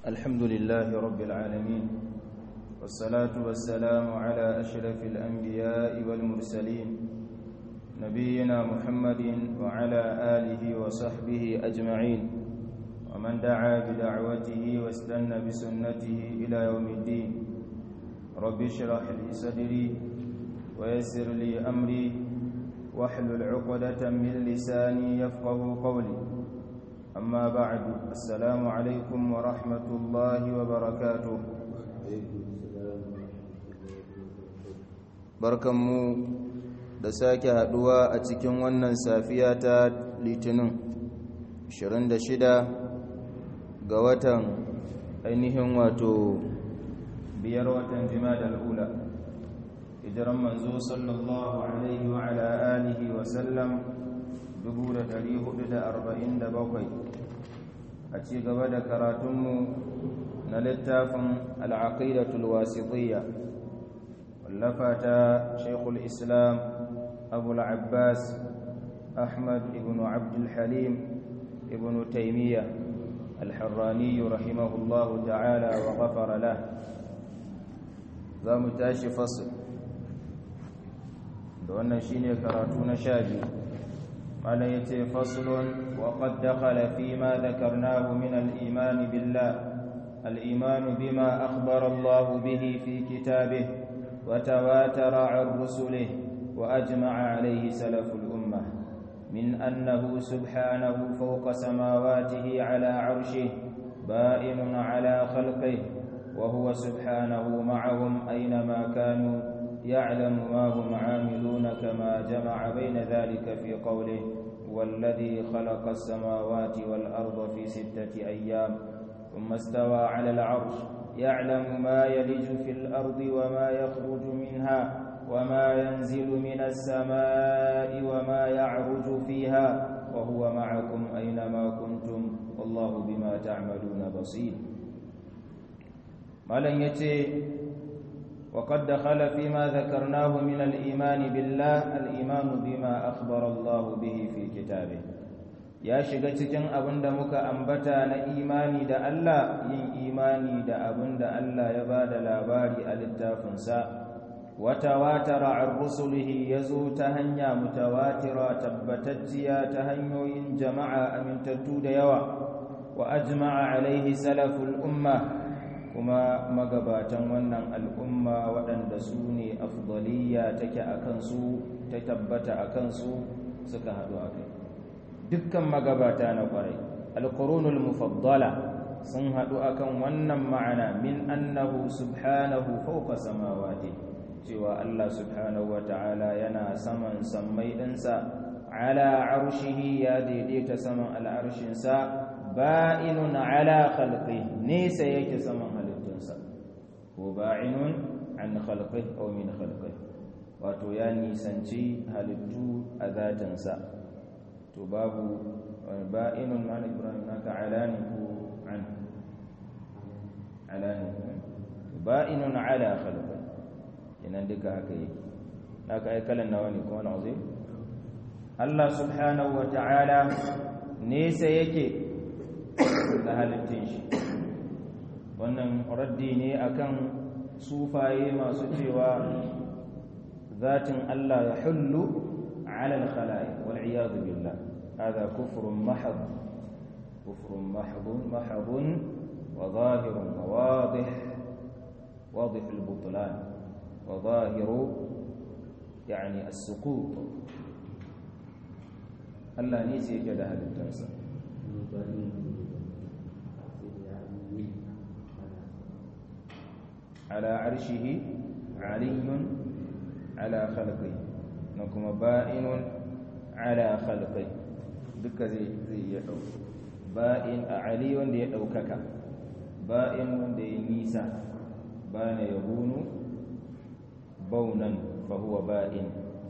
الحمد لله رب العالمين والصلاة والسلام على أشرف الأنبياء والمرسلين نبينا محمد وعلى آله وصحبه أجمعين ومن دعا بدعوته واستنى بسنته إلى يوم الدين رب اشرح لي صدري ويسر لي أمري واحلل عقدة من لساني يفقه قولي أما بعد السلام عليكم ورحمة الله وبركاته barkanmu da sake haduwa a cikin wannan safiya ta litinin 26 ga watan ainihin wato biyar watan jima'a al'ula hijiran manzo sallallahu alaihi wa ala alihi wa sallam 447 a ci gaba da karatunmu na littafin al'aqidatul wasitiyya wallafa ta shekul islam abu abbas ahmad ibn abdul halim ibn taimiyya الحراني رحمه الله تعالى وغفر له za mu tashi fasil da wannan shine karatu na sha biyu mala ya ce fasilun wa qad dakhala fi ma dhakarnahu min al-iman billah al-iman bima akhbara Allah bihi fi kitabih wa tawatara 'an rusulih wa ajma'a 'alayhi salaful ummah min annahu subhanahu fawqa samawatihi 'ala 'arshihi ba'inun 'ala khalqihi وهو سبحانه معهم أينما كانوا يعلم ما هم عاملون كما جمع بين ذلك في قوله والذي خلق السماوات والأرض في ستة أيام ثم استوى على العرش يعلم ما يلج في الأرض وما يخرج منها وما ينزل من السماء وما يعرج فيها وهو معكم أينما كنتم والله بما تعملون بصير malam ya ce wa qad dakhala fi ma dhakarnahu min al-iman billah al-iman bima akhbara Allah bihi fi kitabih ya shiga cikin abinda muka ambata na imani da Allah yin imani da abinda Allah ya bada labari a littafinsa wa tawatara an rusulihi yazo ta hanya mutawatira tabbatacciya ta hanyoyin jama'a amintattu da yawa wa ajma'a alaihi salaful umma kuma magabatan wannan al'umma waɗanda su ne afdaliya take a kansu ta tabbata a kansu suka haɗu a kai dukkan magabata na ƙwarai alƙurunul mufaddala sun haɗu a kan wannan ma'ana min annahu subhanahu fauka samawati cewa Allah subhanahu wa ta'ala yana saman sammai ɗinsa ala arshihi ya daidaita saman al'arshinsa ba'inun ala khalqi nesa yake saman halittunsa ko ba'inun an khalqi aw min khalqi wato ya nisanci halittu a zatinsa to babu ba'inun ma'ana ibrahim naka alani ko an alani ba'inun ala khalqi kenan duka haka yake naka ai kalan nawa ne kuma na zai Allah subhanahu wa ta'ala nesa yake da halittun shi wannan raddi ne akan sufaye masu cewa zatin Allah ya hullu ala al-khala'iq wal iyad billah hada kufrun mahd kufrun mahdun mahdun wa zahirun wadih واضح البطلان وظاهر يعني السقوط الله نيسي كده هذا التنسى على عرشه علي على خلقه نكما بائن على خلقه duka zai zai ya dau ba'in a ali wanda ya daukaka ba'in wanda ya nisa bana yabunu baunan fa huwa ba'in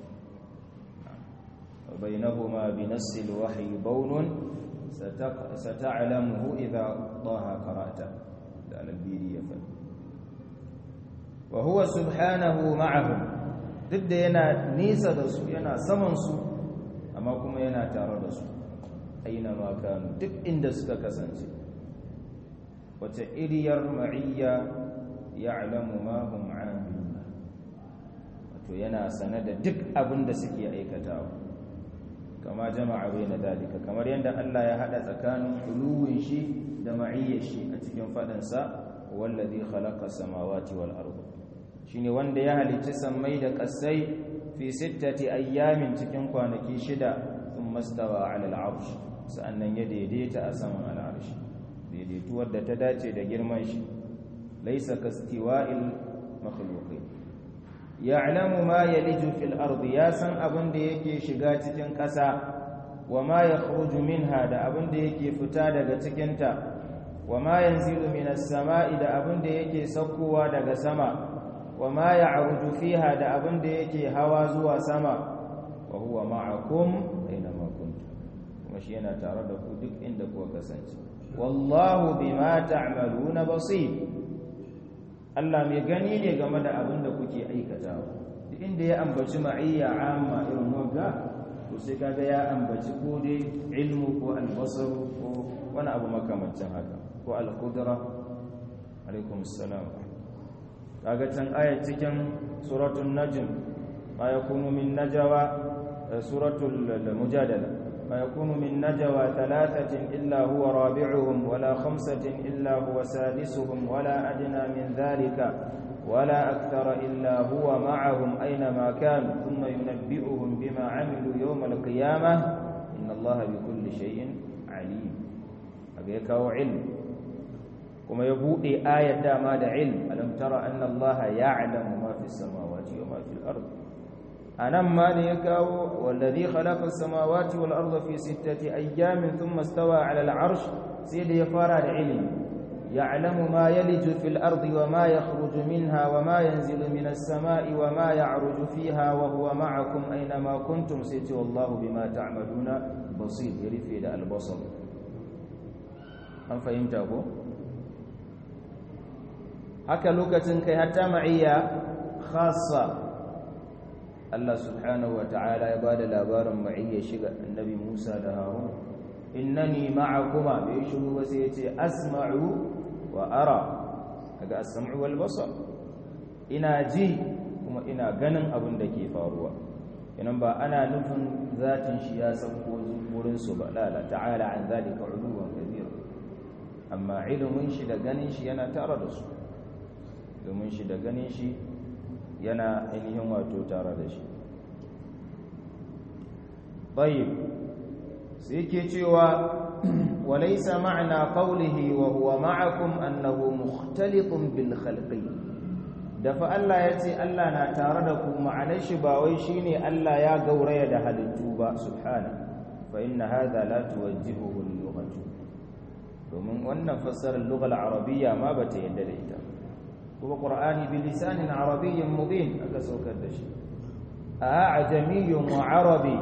bainahuma bi nass al-wahyi baunun sata'lamuhu idha daha qara'ta da al-biri ya fadi wa huwa subhanahu ma'ahum duk da yana nisa da su yana saman su amma kuma yana tare da su aina ma kanu duk inda suka kasance wace iriyar ma'iyya ya'lamu ma hum 'amilun wato yana sane da duk abin da suke aikatawa kama jama'a baina dalika kamar yadda Allah ya hada tsakanin uluwin shi da ma'iyyar shi a cikin fadansa wallazi khalaqa samawati wal ardh shine wanda ya halicci sammai da kasai fi sittati ayyamin cikin kwanaki shida thumma stawa 'ala al-'arsh sa'annan ya daidaita a saman al-'arsh daidaituwar da ta dace da girman shi laysa kastiwa'il makhluqin ya'lamu ma yaliju fil ardi ya san abin da yake shiga cikin ƙasa wa ma yakhruju minha da abin da yake fita daga cikin ta wa ma yanzilu minas sama'i da abin da yake saukowa daga sama wa ma ya'ruju fiha da abin da yake hawa zuwa sama wa huwa ma'akum aina ma kuntum kuma shi yana tare da ku duk inda kuka kasance wallahu bima ta'maluna basir Allah mai gani ne game da abin da kuke aikatawa duk inda ya ambaci ma'iyya amma irin wagga to sai kaga ya ambaci ko dai ilmu ko albasar ko wani abu makamancin haka ko al-qudra alaikum assalam kaga can ayat cikin suratul najm ma yakunu min najwa suratul mujadala ما يكون من نجوى ثلاثة إلا هو رابعهم ولا خمسة إلا هو سادسهم ولا أدنى من ذلك ولا أكثر إلا هو معهم أينما كانوا ثم ينبئهم بما عملوا يوم القيامة إن الله بكل شيء عليم أبيكو علم كما يبوء آية ما علم ألم ترى أن الله يعلم ما في السماوات وما في الأرض anan ma ne ya kawo wallazi khalaqa as-samawati wal arda fi sittati ayyamin thumma stawa 'ala al-'arsh sai da ya fara da ilimi ya'lamu ma yaliju fil ardi wa ma yakhruju minha wa ma yanzilu minas sama'i wa ma ya'ruju fiha wa huwa ma'akum aina ma kuntum sai ce wallahu bima ta'maluna basir ya rufe da al-basar an fahimta ko haka lokacin kai hatta ma'iyya khassa Allah subhanahu wa ta'ala ya bada labarin ma'iyya shiga annabi Musa da Harun innani ma'akuma bai shiru ba sai yace asma'u wa ara kaga as-sam'u wal basar ina ji kuma ina ganin abin da ke faruwa inan ba ana nufin zatin shi ya sauko wurin su ba la la ta'ala an zalika uluwan kabira amma ilimin shi da ganin shi yana tare da su domin shi da ganin shi yana ainihin wato tare da shi طيب سيكي cewa وليس معنى قوله وهو معكم أنه مختلط بالخلق dafa Allah ya ce Allah na tare da ku ma'anar shi ba wai shine Allah ya gauraya da halittu ba subhana fa inna hadha la tuwajjihuhu al-lughatu domin wannan fassarar lughal arabiyya ma bata yadda da ita kuma qur'ani bi lisanin arabiyyin mubin aka saukar da shi a ajamiyyun wa arabi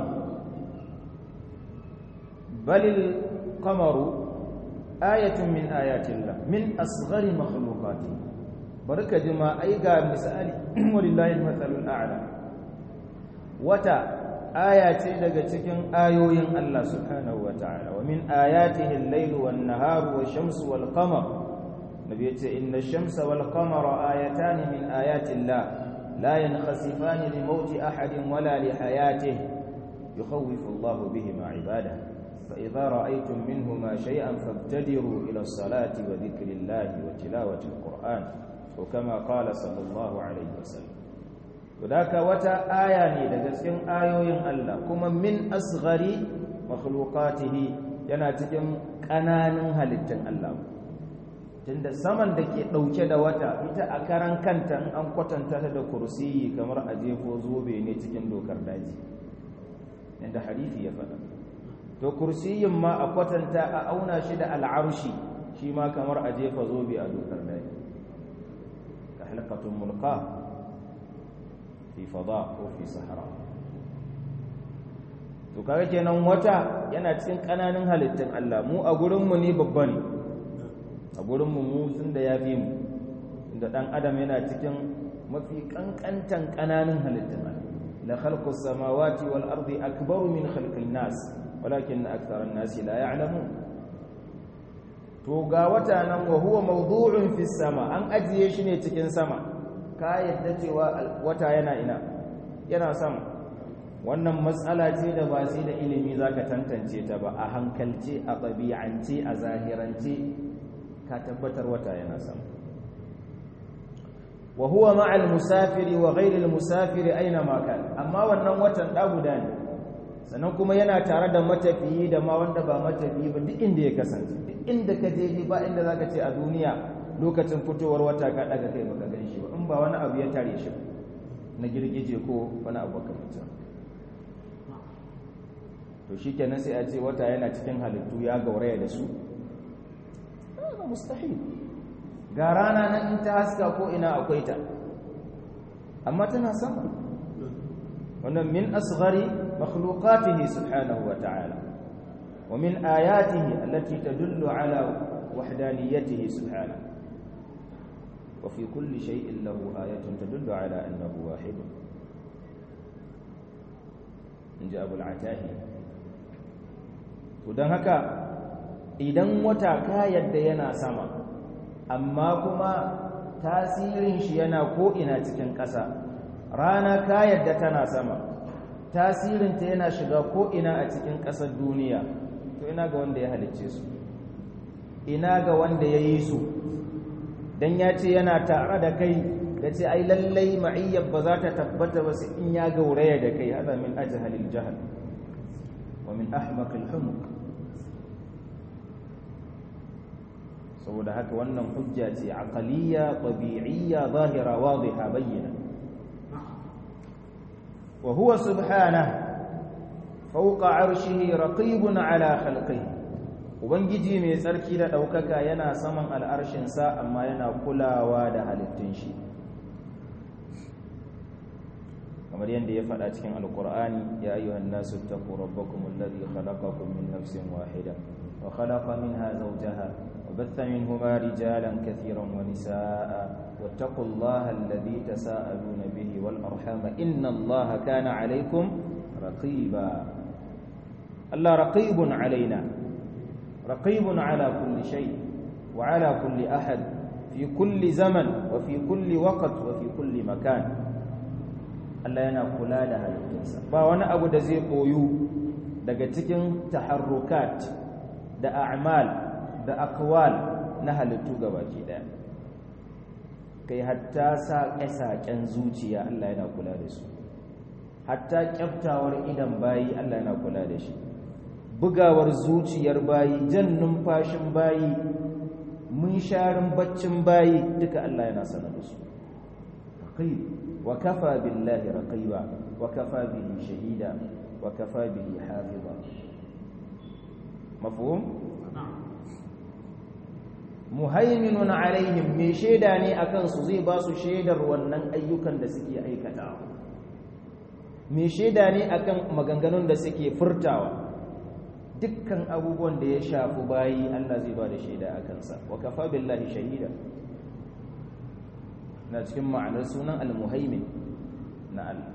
بل القمر آية من آيات الله من أصغر مخلوقاته بركة جماعة أيقا مثالي ولله المثل الأعلى وتا آيات لك تكن آيوين الله سبحانه وتعالى ومن آياته الليل والنهار والشمس والقمر نبيت إن الشمس والقمر آيتان من آيات الله لا ينخسفان لموت أحد ولا لحياته يخوف الله بهما عباده فإذا رأيتم منهما شيئا فابتدروا إلى الصلاة وذكر الله وتلاوة القرآن وكما قال صلى الله عليه وسلم وذاك وتا آية لجسكن آيوين الله كما من أصغر مخلوقاته yana cikin ƙananan halittar Allah tunda saman da ke ɗauke da wata ita a karan kanta in an kwatanta ta da kursiyi kamar a jefo zobe ne cikin dokar daji inda hadithi ya faɗa to kursiyin ma a kwatanta a auna shi da al'arshi shi ma kamar a jefa zobe a dokar daji ka halkatun mulka fi fada ko fi sahara to kaga kenan wata yana cikin kananan halittun Allah mu a gurinmu ne babba ne a gurinmu mu sun da ya fi mu inda dan adam yana cikin mafi kankantan kananan halittun Allah la khalqus samawati wal ardi akbaru min khalqin nas walakin akthara an-nas la ya'lamun to ga wata nan wa huwa mawdu'un fi sama an ajiye shi ne cikin sama ka yadda cewa wata yana ina yana sama wannan matsala ce da ba sai da ilimi zaka tantance ta ba a hankalce a ɗabi'ance a zahirance ka tabbatar wata yana sama wa huwa ma'al musafiri wa ghairil musafiri aina ma kan amma wannan watan da guda ne sannan kuma yana tare da matafiyi da ma wanda ba matafiyi ba duk inda ya kasance duk inda ka je ba inda zaka ce a duniya lokacin fitowar wata ka daga kai baka gan shi ba in ba wani abu ya tare shi na girgije ko wani abu makamancin to shikenan sai a ce wata yana cikin halittu ya gauraya da su ba mustahil ga rana nan in ta haska ko ina akwai ta amma tana sama wannan min asghari makhluqatihi subhanahu wa ta'ala wa min ayatihi allati tadullu ala wahdaniyatihi subhanahu wa fi kulli shay'in lahu ayatun tadullu ala annahu wahid inji abu al-atahi to dan haka idan wata ka yadda yana sama amma kuma tasirin shi yana ko'ina cikin ƙasa rana ka yadda tana sama tasirinta yana shiga ko'ina a cikin ƙasar duniya to ina ga wanda ya halicce su ina ga wanda ya yi su don ya ce yana tare da kai da ce ai lallai ma'iyyar ba za ta tabbata ba su in ya gauraya da kai hada min ajihalil jahal wa min ahmaqil humuk saboda haka wannan hujja ce aqaliyya tabi'iyya zahira wadiha bayyana wa huwa subhanahu fawqa 'arshihi raqibun 'ala khalqihi ubangiji mai tsarki da daukaka yana saman al'arshin sa amma yana kulawa da halittun shi kamar yadda ya faɗa cikin alqur'ani ya ayyuhan nasu taqu rabbakum alladhi khalaqakum min nafsin wahida wa khalaqa minha zawjaha وبث منهما رجالا كثيرا ونساء واتقوا الله الذي تساءلون به والأرحام إن الله كان عليكم رقيبا الله رقيب علينا رقيب على كل شيء وعلى كل أحد في كل زمن وفي كل وقت وفي كل مكان Allah yana kula da halittunsa ba wani abu da zai koyu daga cikin taharrukat da a'mal da akwal na halittu gabaki daya kai hatta saƙe-saƙen zuciya Allah yana kula da su hatta kyaftawar idan bayi Allah yana kula da shi bugawar zuciyar bayi jan numfashin bayi munsharin baccin bayi duka Allah yana sanar da su raqib wa kafa billahi raqiba wa kafa bihi shahida wa kafa bihi hafiza mafhum muhaiminun alaihim mai shaida ne akan su zai ba su shaidar wannan ayyukan da suke aikatawa mai shaida ne akan maganganun da suke furtawa dukkan abubuwan da ya shafi bayi Allah zai ba da shaida a kansa wa kafa billahi shahida na cikin ma'anar sunan al-muhaimin na Allah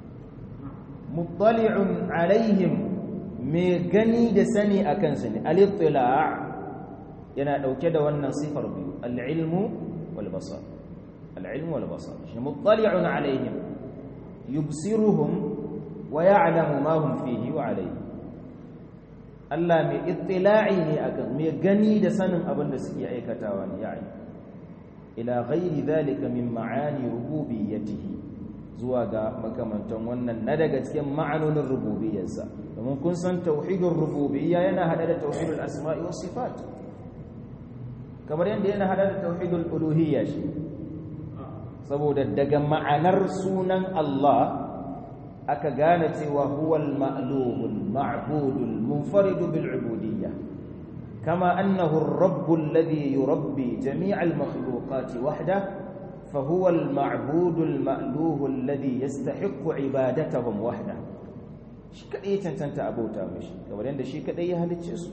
muttali'un alaihim mai gani da sani akan su ne al-ittila' yana dauke da wannan sifar biyu al-ilmu wal basar al-ilmu wal basar shi muttali'un alaihim yubsiruhum wa ya'lamu ma hum fihi wa alayhi Allah mai ittila'i ne akan mai gani da sanin abin da suke aikatawa ne yayi ila ghairi dhalika min ma'ani rububiyyatihi zuwa ga makamantan wannan na daga cikin ma'anonin rububiyyarsa domin kun san tauhidur rububiyya yana hada da tauhidul asma'i was sifat kamar yadda yana hada da tauhidul uluhiyya shi saboda daga ma'anar sunan Allah aka gane cewa huwal ma'luhul ma'budul munfaridu bil ubudiyya kama annahu ar-rabb alladhi yurabbi jami'al makhluqati wahda فهو المعبود المألوه الذي يستحق عبادتهم وحده shi kadai ya cancanta abauta mishi kamar yadda shi kadai ya halicce su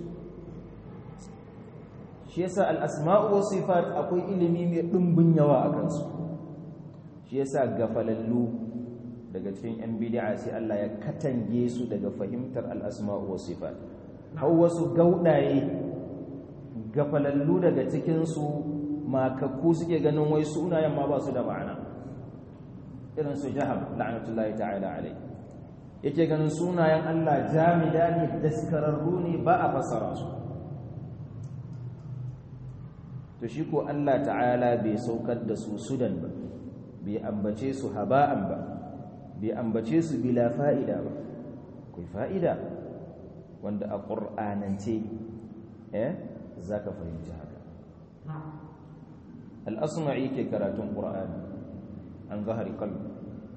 shi yasa al-asma'u was sifat akwai ilimi mai dimbin yawa a kansu shi yasa gafalallu daga cikin yan bid'a sai Allah ya katange su daga fahimtar al-asma'u was sifat har wasu gaudaye gafalallu daga cikinsu makakku suke ganin wai sunayen ma ba su da ma'ana irin su jaham la'anatullahi ta'ala alai yake ganin sunayen Allah jamida ne daskararru ne ba a fassara su to shi ko Allah ta'ala bai saukar da su sudan ba bai ambace su haba'an ba bai ambace su bila fa'ida ba kai fa'ida wanda a ƙur'anance eh za ka fahimci haka al'asma'i ke karatun ƙur'ani an zahari kalbi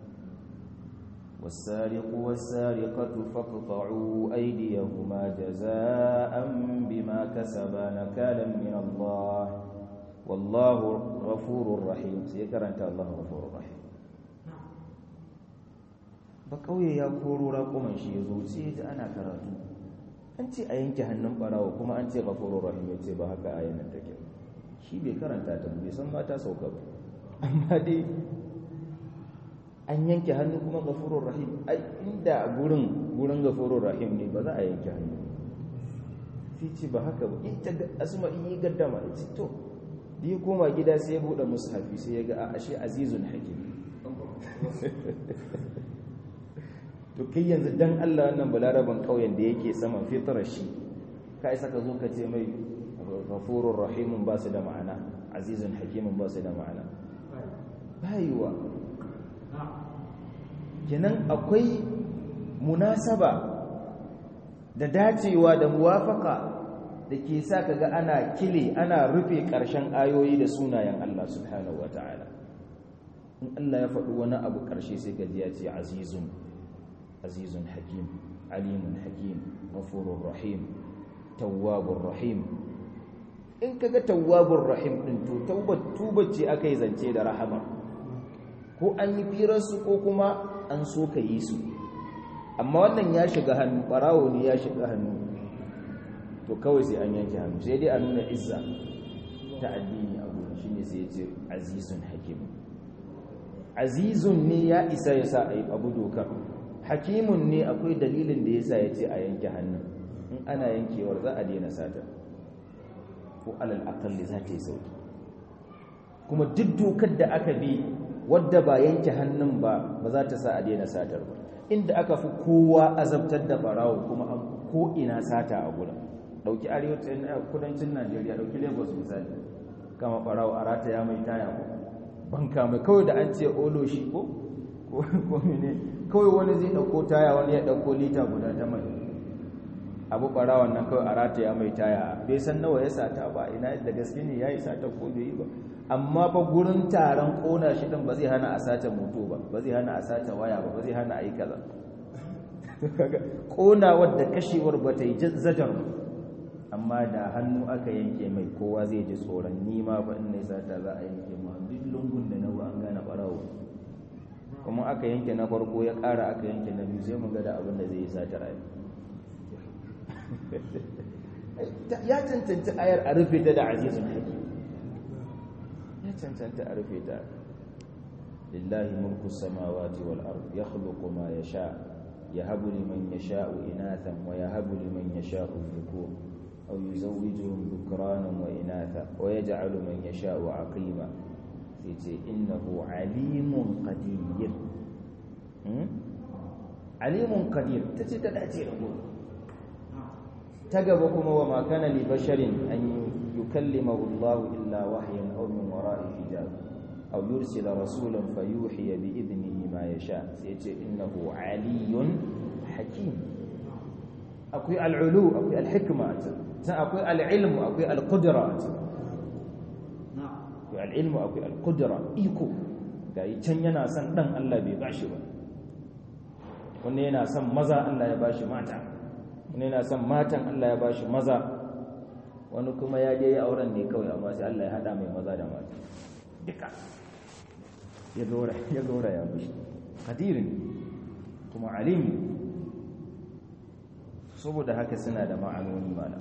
والسارق والسارقة فاقطعوا أيديهما جزاء بما كسبا نكالا من الله والله غفور رحيم سيكرنت الله غفور رحيم ba kauye ya koro raƙuman shi ya zo sai ya ana karatu an ce a yanke hannun ɓarawa kuma an ce gafuru rahim ya ce ba haka ayan nan take shi bai karanta ta bai san mata sauka ba amma dai an yanke hannu kuma gafuru rahim ai inda gurin gurin gafuru rahim ne ba za a yanke hannu sai ce ba haka ba ita asma yi gaddama ya ce to da ya koma gida sai ya buɗe mushafi sai ya ga a ashe azizun hakim to kai yanzu dan Allah wannan balaraban kauyen da yake saman fitrar shi kai saka zo ka ce mai ghafurur rahimun ba su da ma'ana azizun hakimun ba su da ma'ana bayuwa kenan akwai munasaba da dacewa da muwafaka da ke sa kaga ana kile ana rufe ƙarshen ayoyi da sunayen Allah subhanahu wataala in Allah ya faɗi wani abu ƙarshe sai ka ji ya ce azizun azizun hakim alimun hakim ghafurur rahim tawwabur rahim in kaga tawwabur rahim din to taubat tubat ce akai zance da rahama ko an yi firar su ko kuma an so ka yi su amma wannan ya shiga hannu barawo ne ya shiga hannu to kawai sai an yanke hannu sai dai a nuna izza ta addini a gurin shine sai ya ce azizun hakim azizun ne ya isa ya sa a yi abu dokar hakimun ne akwai dalilin da yasa yace a yanke hannun in ana yankewar za a daina sata ko alal aqalli za ta yi sauki kuma duk dokar da aka bi wadda ba yanke hannun ba ba za ta sa a daina satar ba inda aka fi kowa azabtar da barawo kuma an ko ina sata a gurin dauki arewacin kudancin Najeriya dauki Lagos misali kama barawo a rataya mai taya ko banka mai kawai da an ce olo shi ko ko ne kawai wani zai ɗauko taya wani ya ɗauko lita guda ta mai abu ɓarawan nan kawai a rataya mai taya bai san nawa ya sata ba ina da gaske ne ya yi sata ko bai yi ba amma fa gurin taron ƙona shi ɗin ba zai hana a sace moto ba ba zai hana a sace waya ba ba zai hana a yi kaza ƙonawar da kashewar ba ta yi zajar amma da hannu aka yanke mai kowa zai ji tsoron nima ba in ne sata za a yanke ma duk lungun da nawa an gane ɓarawo kuma aka yanke na farko ya ƙara aka yanke na biyu sai mu ga da abin da zai yi sata rayu ya cancanta ayar a rufe ta da azizun hakim ya cancanta a rufe ta lillahi mulku samawati wal ard yakhluqu ma yasha yahabu liman yasha'u inathan wa yahabu liman yasha'u dhukur aw yuzawwijuhum dhukranan wa inatha wa yaj'alu man yasha'u aqima sai ce innahu alimun qadir alimun qadir tace ta dace da gobe ta gaba kuma wa ma kana li basharin an yukallimahu Allah illa wahyan aw min wara'i hijab aw yursila rasulan fayuhiya bi idnihi ma yasha sai ce innahu aliyun hakim akwai al'ulu akwai al-hikma akwai al-ilm akwai al-qudra akwai al'ilmu akwai al'udura iko ga yi can yana son ɗan Allah bai bashi ba wani yana son maza Allah ya bashi mata wani yana son matan Allah ya bashi maza wani kuma ya je ya auren ne kawai amma sai Allah ya haɗa mai maza da mata duka ya gora ya gora ya bashi kadirin kuma alimi saboda haka suna da ma'anoni mana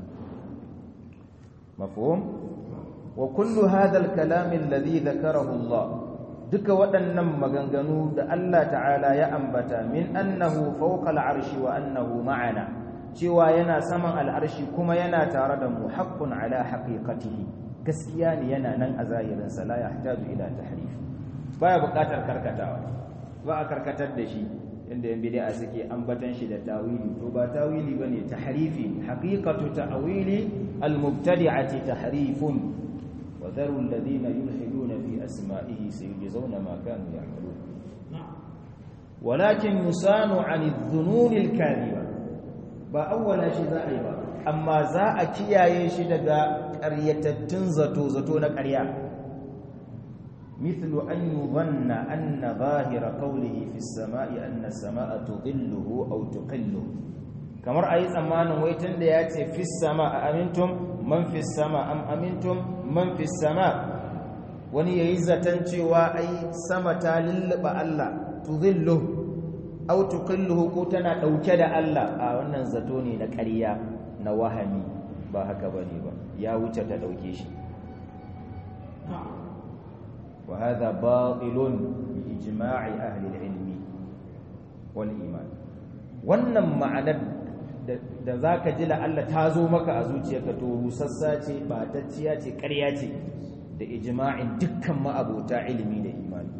mafhum وكل هذا الكلام الذي ذكره الله duka waɗannan maganganu da Allah ta'ala ya ambata min annahu fawqa al'arshi wa annahu ma'ana cewa yana saman al'arshi kuma yana tare da mu haqqun ala haqiqatihi gaskiya ne yana nan a zahirin sa la yahtaju ila tahrif baya buƙatar karkatawa ba a karkatar da shi inda yan bid'a suke ambatan shi da tawili to ba tawili bane tahrifi haqiqatu ta'wili al-mubtadi'ati tahrifun wa dharu alladhina yulhiduna fi asma'ihi sayujzauna ma kanu ya'malun walakin yusanu 'ani adh-dhunun al-kadhiba ba awwala shi za a yi ba amma za a kiyaye shi daga ƙaryatattun zato zato na ƙarya مثل أن يظن أن ظاهر قوله في السماء أن السماء تظله أو تقله kamar a yi tsammanin waitan da ya ce fi sama a amintum man fi sama am amintum man fi sama wani ya yi zaton cewa ai sama ta lulluɓa Allah tuzillu au tuqilluhu ko tana ɗauke da Allah a wannan zato ne na ƙarya na wahami ba haka bane ba ya wuce ta ɗauke shi وهذا باطل بإجماع أهل العلم والإيمان wannan ma'anar da za ka ji la'alla ta zo maka a zuciyarka to rusassa ce batacciya ce ƙarya ce da ijma'in dukkan ma'abota ilimi da imani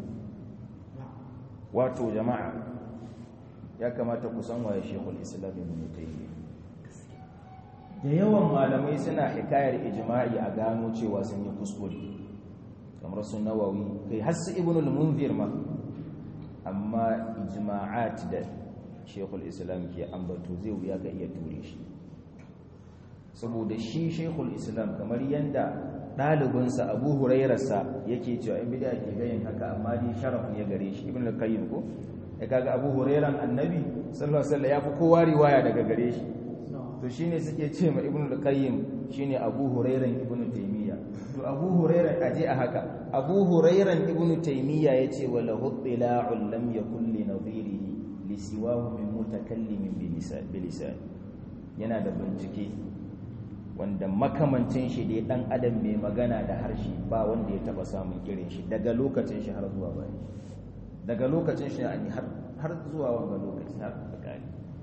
wato jama'a ya kamata ku san waye shekul islam ibn taymiyyah da yawan malamai suna hikayar ijma'i a gano cewa sun yi kuskure kamar su nawawi kai har su ibn al-munzir ma amma ijma'at da shekul islam ke ambato zai wuya ga iya ture shi saboda shi shekul islam kamar yanda ɗalibinsa abu hurairarsa yake cewa in bida ke gayin haka amma dai sharaf ne gare shi ibn al-qayyim ko ya kaga abu hurairan annabi sallallahu alaihi wasallam ya fi kowa riwaya daga gare shi to shine suke ce ma ibn al-qayyim shine abu hurairan ibn taymiya to abu hurairan aje a haka abu hurairan ibn taymiya yace wala hudila'un lam yakul li nadhirihi li siwahu min mutakallimin bi lisan yana da bincike wanda makamancin shi dai dan adam mai magana da harshe ba wanda ya taba samun irin shi daga lokacin shi har zuwa bayan daga lokacin shi har zuwa wanga lokaci har bakari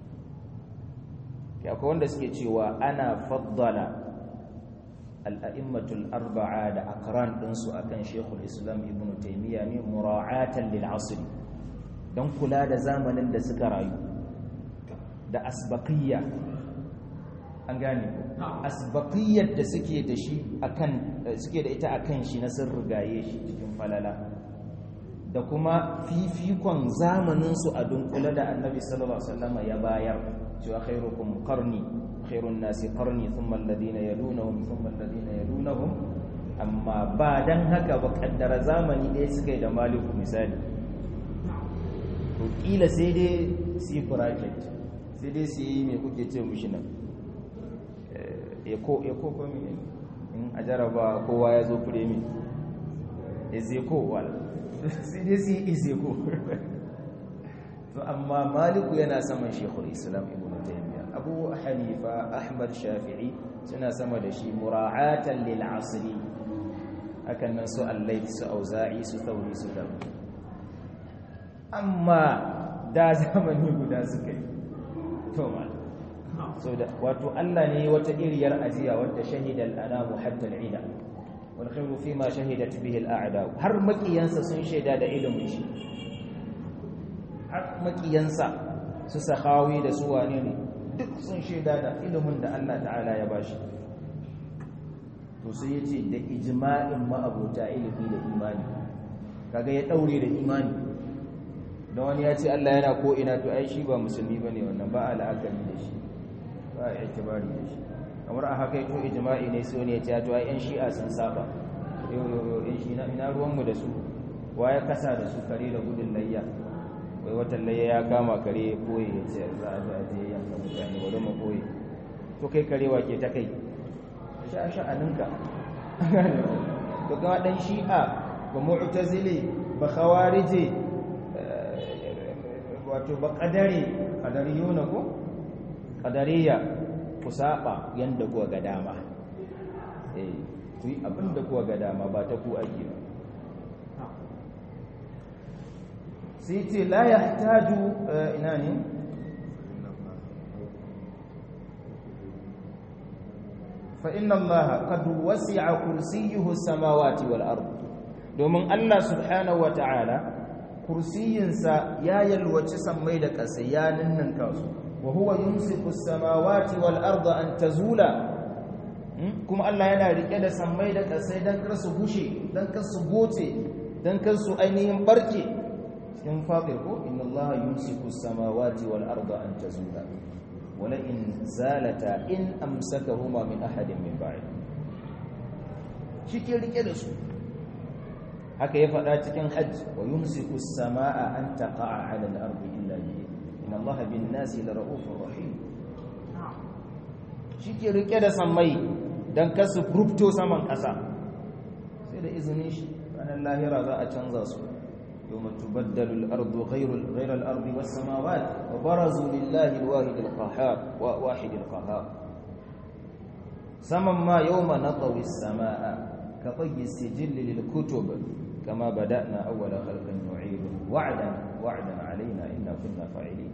akwai wanda suke cewa ana faddala al'a'immatul arba'a da akran ɗinsu a kan shekul islam ibn taimiyya ne mura'atan lil asiri don kula da zamanin da suka rayu da asbaqiyya an gane asbaqiyyar da suke da shi akan suke da ita akan shi na sun rigaye shi cikin falala da kuma fifikon zamaninsu a dunkule da annabi sallallahu alaihi wasallam ya bayar cewa khairukum qarni khairun nasi qarni thumma alladhina yalunhum thumma alladhina yalunhum amma ba dan haka ba kaddara zamani ɗaya suka yi da maliku misali to kila sai dai su yi bracket sai dai su yi me kuke ce mushi nan eko eko ko me in a jaraba kowa ya zo firemi ezeko wala sai dai su yi ezeko to amma maliku yana saman shekul islam ibn taymiya abu hanifa ahmad shafi'i suna sama da shi mura'atan lil asri hakan nan su allait su auza'i su thauri su da amma da zamani guda suka yi to mal so da wato Allah ne wata iriyar ajiya wadda shahida al-anamu hatta al-ida wal khayru fima shahidat bihi al-a'da har makiyansa sun shaida da ilimin shi har makiyansa su sahawi da su wane ne duk sun shaida da ilimin da Allah ta'ala ya bashi to sai ya ce da ijma'in ma'abota ilimi da imani kaga ya daure da imani don wani ya ce Allah yana ko ina to ai shi ba musulmi bane wannan ba al'akari da shi ba a itibari da shi kamar a haka to ijma'i ne so ne ya ce to ai yan shi'a sun saba yau yau yau yan shi ina ruwanmu da su wa ya kasa da su kare da gudun layya wai watan layya ya kama kare ya koye ya ce za a zuwa je yanka mutane wadda ma koye to kai kare wa ke ta kai sha sha'aninka to kama dan shi'a ba mu'tazili ba khawarije wato ba qadari qadariyuna ko qadariya ku saba yanda kuwa ga dama eh ku yi abin da kuwa ga dama ba ta ku ake ba sai ce la ya taju ina ne fa inna allaha qad wasi'a kursiyyuhu samawati wal ard domin Allah subhanahu wa ta'ala kursiyinsa ya yalwaci sammai da ƙasa ya ninninka su wa huwa yumsiku samawati wal arda an tazula kuma Allah yana rike da sammai da ƙasa dan kar su bushe dan kar su goce dan kar su ainihin barke cikin fatir ko inna Allah yumsiku samawati wal arda an tazula wala in zalata in amsakahuma min ahadin min ba'd shi ke rike da su haka ya faɗa cikin hajj wa yumsiku as-samaa an taqa'a 'ala al-ardi illa bi inna allaha bin nasi la ra'ufur rahim shike rike da sammai dan kasu rubto saman ƙasa sai da izinin shi ranar lahira za a canza su yawma tubaddalu al-ardu ghayru ghayra al-ardi was-samawati wa barazu lillahi al-wahid al-qahhar wa wahid al-qahhar saman ma yawma natawi as-samaa كطي السجل للكتب كما بدأنا أول خلق نعيد وعدا وعدا علينا إنا كنا فاعلين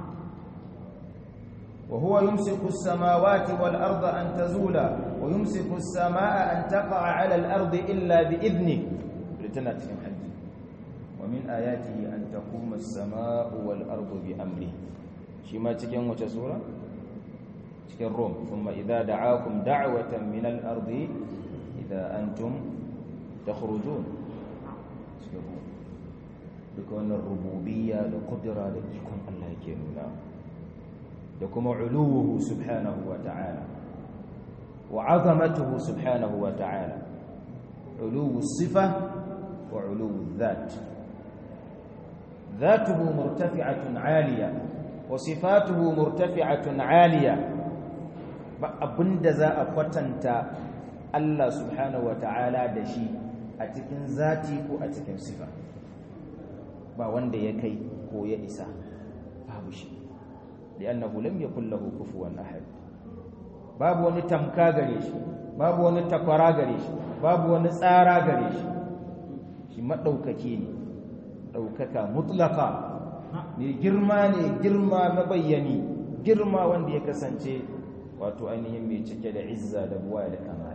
وهو يمسك السماوات والأرض أن تزولا ويمسك السماء أن تقع على الأرض إلا بإذنه لتنات حج ومن آياته أن تقوم السماء والأرض بأمره شما تكين وتسورة تكين روم ثم إذا دعاكم دعوة من الأرض إذا أنتم تخرجون بكون الربوبية لقدرة لكم الله يكيننا لكم علوه سبحانه وتعالى وعظمته سبحانه وتعالى علو الصفة وعلو الذات ذاته مرتفعة عالية وصفاته مرتفعة عالية abin da za a kwatanta Allah subhanahu ta'ala da shi a cikin zati ko a cikin sifa ba wanda ya kai ko ya isa babu shi li'annahu lam yakul lahu kufuwan ahad babu wani tamka gare shi babu wani takwara gare shi babu wani tsara gare shi shi madaukake ne daukaka mutlaka ne girma ne girma mabayyani girma wanda ya kasance wato ainihin mai cike da izza da buwa da kamala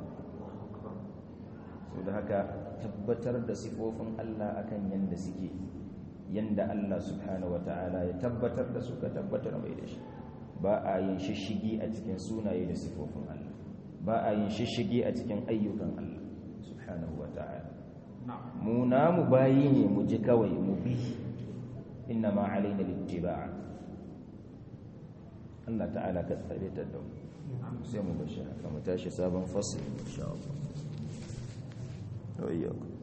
so da haka tabbatar da sifofin Allah akan yanda suke yanda Allah subhanahu wataala ya tabbatar da su ka tabbatar mai da shi ba a yin shishigi a cikin sunaye da sifofin Allah ba a yin shishigi a cikin ayyukan Allah subhanahu wataala mu namu bayi ne mu ji kawai mu bi inna ma alaina littiba'a Allah ta'ala ka tsare ta da mu sai mu bashi haka mu tashi sabon fasli insha Allah وإياكم